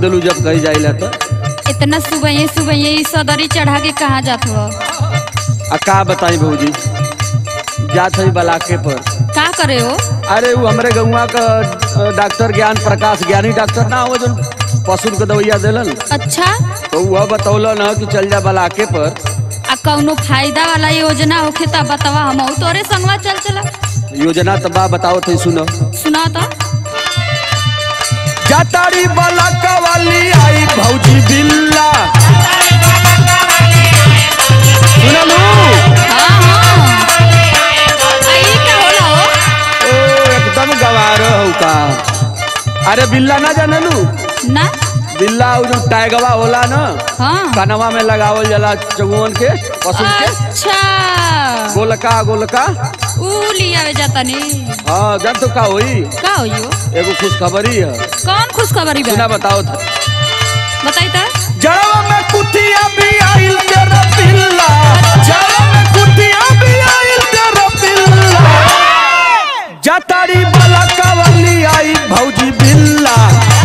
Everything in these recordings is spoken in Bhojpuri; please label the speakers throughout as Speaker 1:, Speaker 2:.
Speaker 1: देलू जब कही जाइला तो
Speaker 2: इतना सुबह सुबह ई सदरी चढ़ा के कहाँ जात हो
Speaker 1: आ का बताई भौजी जात है बलाके पर
Speaker 2: का करे हो
Speaker 1: अरे वो हमरे गौवा का अ, डॉक्टर ज्ञान प्रकाश ज्ञानी डॉक्टर ना हो जो पशु के दवैया दिलन
Speaker 2: अच्छा
Speaker 1: तो वह बतौलन ह कि चल जा बलाके पर
Speaker 2: आ कौनो फायदा वाला योजना होखे तब बतावा हम तोरे संगवा चल चला
Speaker 1: योजना तो बा बताओ थे सुनो
Speaker 2: सुना तो
Speaker 1: जाताड़ी बलाका वाली आई भौजी बिल्ला सुनलू
Speaker 2: हाँ हाँ आ, ई का होला हो
Speaker 1: ओ एकदम गवार हो का अरे बिल्ला ना जानलू
Speaker 2: ना
Speaker 1: बिल्ला उ जो टाइगवा होला ना
Speaker 2: हाँ
Speaker 1: कनवा में लगावल जाला चगुअन के पशु के
Speaker 2: अच्छा
Speaker 1: गोलका गोलका
Speaker 2: ऊ लियावे जाता नी
Speaker 1: हाँ जब तो का होई
Speaker 2: का होई हो
Speaker 1: एगो खुशखबरी है
Speaker 2: कौन खुशखबरी
Speaker 1: सुना
Speaker 2: बा
Speaker 1: बताओ था
Speaker 2: बताई तो
Speaker 1: जड़वा में कुतिया भी आइल तेरा बिल्ला जड़वा में कुतिया भी आइल तेरा बिल्ला जताड़ी वाला कवली आई भौजी बिल्ला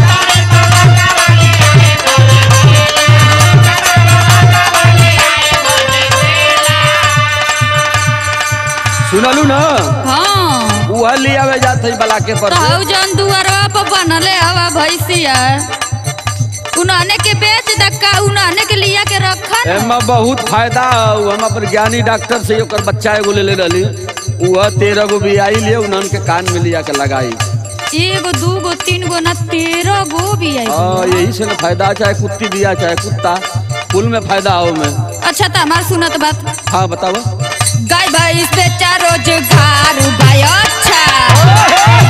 Speaker 1: सुनलू ना
Speaker 2: हाँ
Speaker 1: वह ले आवे जात है बलाके पर
Speaker 2: तो
Speaker 1: से।
Speaker 2: हऊ जौन दुआरवा पर बनले हवा भैंसिया उन्होंने के बेच दक्का उन्होंने के लिया के रखा न
Speaker 1: एमा बहुत फायदा हौ। हम अपन ज्ञानी डॉक्टर से ओकर बच्चा एगो ले ले रहली वह तेरह गो भी आई ले उन्हन के कान में लिया के लगाई
Speaker 2: एगो दूगो तीन गो ना तेरह गो भी आई
Speaker 1: हाँ यही से ना फायदा चाहे कुत्ती दिया चाहे कुत्ता कुल में फायदा हो में
Speaker 2: अच्छा तो हमार सुनत बात
Speaker 1: हाँ बताओ
Speaker 2: गाय भैंस बेचा रोजगार भाई अच्छा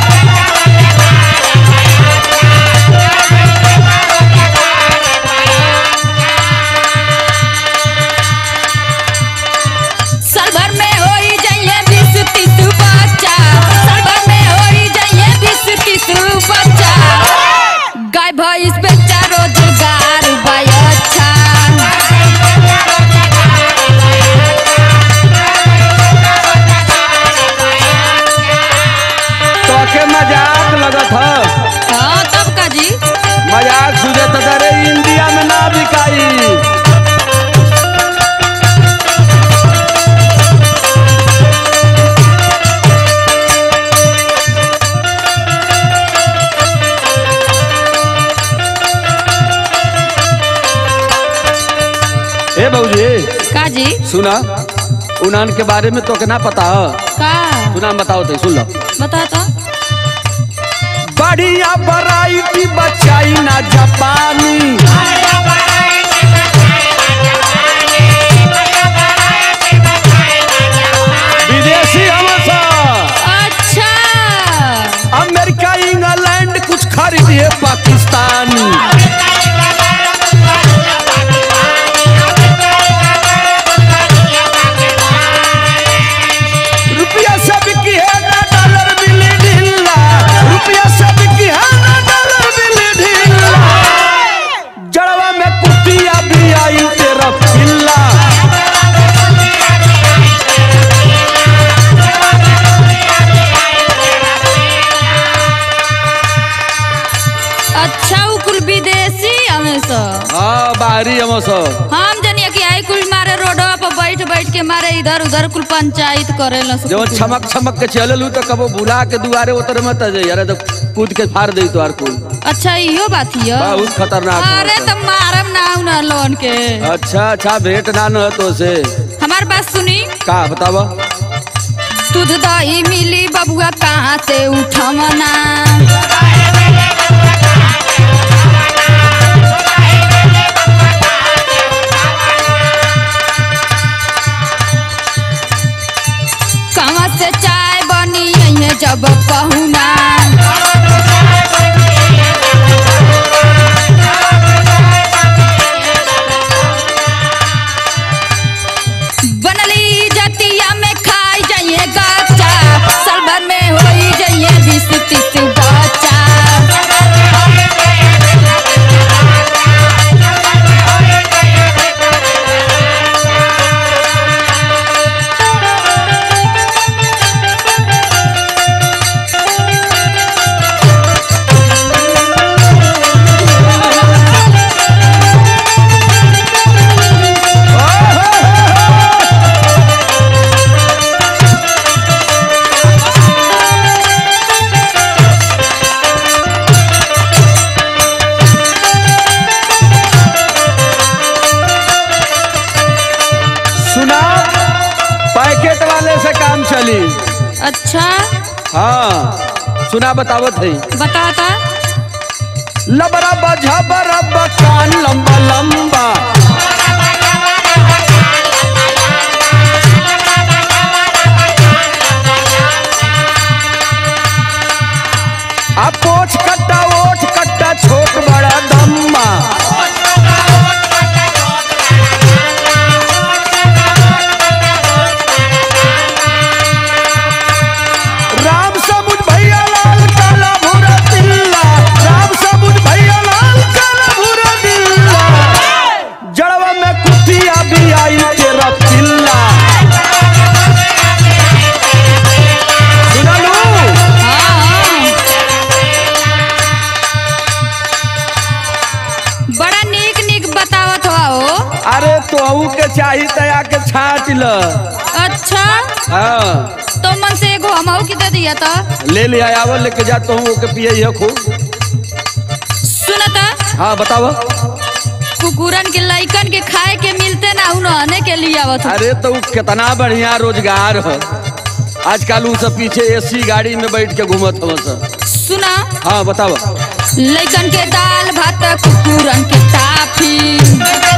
Speaker 2: साल भर में होई जाइए बीस तीस बच्चा साल भर में होई जाइए बीस तीस बच्चा गाय भैंस बेचा रोजगार भाई अच्छा
Speaker 1: तो के मजाक लगत है
Speaker 2: हाँ तब का जी
Speaker 1: मजाक सुझे तो अरे इंडिया में ना बिकाई ए बऊजी
Speaker 2: का जी
Speaker 1: सुना उन्हन के बारे में तो के ना पता है
Speaker 2: का
Speaker 1: सुना बताओ तो सुन लो
Speaker 2: बता तो
Speaker 1: बढ़िया वैरायटी बचाई ना जापानी विदेशी हमेशा
Speaker 2: अच्छा
Speaker 1: अमेरिका इंग्लैंड कुछ खरीदिए पाकिस्तानी रुपया से बिकी है ना डॉलर मिली ढीला रुपया से बिकी है ना डॉलर मिली ढीला जड़वा में कुतिया भी आई तेरा पिल्ला
Speaker 2: अच्छा उ कुल विदेशी हमेशा
Speaker 1: हाँ बाहरी हम सब
Speaker 2: हम जनिए कि आई कुल मारे रोडवा पर बैठ बैठ के मारे इधर उधर कुल पंचायत करे ला
Speaker 1: जब छमक छमक के चललू तो कबो बुला के दुआरे उतर मत जाई अरे तो कूद के फाड़ दई तोहार कुल
Speaker 2: अच्छा इहो बात हिय
Speaker 1: बहुत खतरनाक
Speaker 2: अरे
Speaker 1: होता।
Speaker 2: तो मारम ना उना लोन के
Speaker 1: अच्छा अच्छा भेंट ना न तो से
Speaker 2: हमार बात सुनी
Speaker 1: का बतावा
Speaker 2: दूध दही मिली बबुआ कहाँ से उठमना कहाँ से चाय बनी है जब पहुना बनली जतिया में खाई जाइए गाचा साल भर में होई जाइए बीस तीस बच्चा
Speaker 1: से काम चली
Speaker 2: अच्छा
Speaker 1: हाँ सुना बतावत है
Speaker 2: बता ता
Speaker 1: लबरा बझबरा कान लंबा लंबा आ पोछ कट्टा ओठ कट्टा छोट बड़ा दम्मा राम समुद भैया लाल काला भूरा दिल्ला राम समुद भैया लाल काला भूरा दिल्ला जड़वा में कुटिया भी आई तेरा पिल्ला सुना लू
Speaker 2: हाँ हाँ बड़ा नीक नीक बतावत हो हो
Speaker 1: अरे तोहू के चाही तया के छाट ल
Speaker 2: अच्छा
Speaker 1: हाँ
Speaker 2: तो मन से एगो हमहू के दे दिया था
Speaker 1: ले ले आयावल लेके जा तो ओके पिए है खूब
Speaker 2: सुनता
Speaker 1: हाँ बताव
Speaker 2: कुकुरन के लइकन के खाए के मिलते ना उन्होंने के लिए आवत हो।
Speaker 1: अरे तो उ कितना बढ़िया रोजगार है आजकल उ सब पीछे एसी गाड़ी में बैठ के घूमत हव सब
Speaker 2: सुना
Speaker 1: हाँ बताव
Speaker 2: लइकन के दाल भात कुकुरन के टाफी